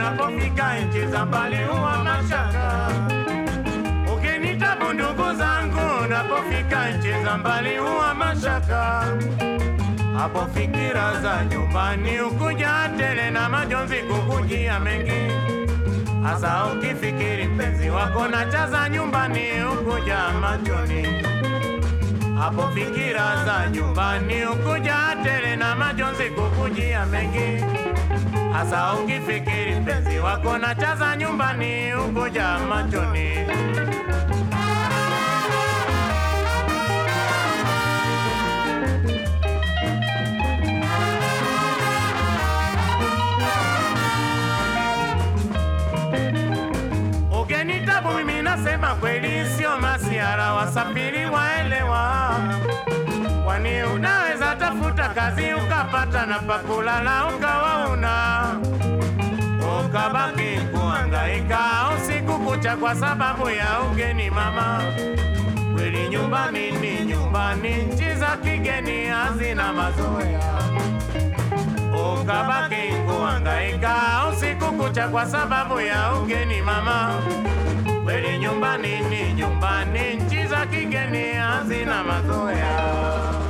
unapofika nchi za mbali huwa mashaka. Ukinitabu ndugu zangu, unapofika nchi za mbali huwa mashaka. Hapo fikira za nyumbani ukuja tele na majonzi kukujia mengi, hasa ukifikiri mpenzi wako na chaza nyumbani ukuja machoni. Hapo fikira za nyumbani ukuja tele na majonzi kukujia mengi, hasa ukifikiri mpenzi wako na chaza nyumbani ukuja machoni. Ugenitabu mimi nasema kweli, sio masiara, wasafiri waelewa. Kwani unaweza tafuta kazi ukapata na pakulala ukawa una ukabaki kuhangaika usiku kucha kwa sababu ya ugeni mama. Kweli nyumbani ni nyumbani, nchi za kigeni hazina mazoea ukabaki kuhangaika usiku kucha kwa sababu ya ugeni mama. Kweli nyumbani ni nyumbani, nchi za kigeni hazina mazoea.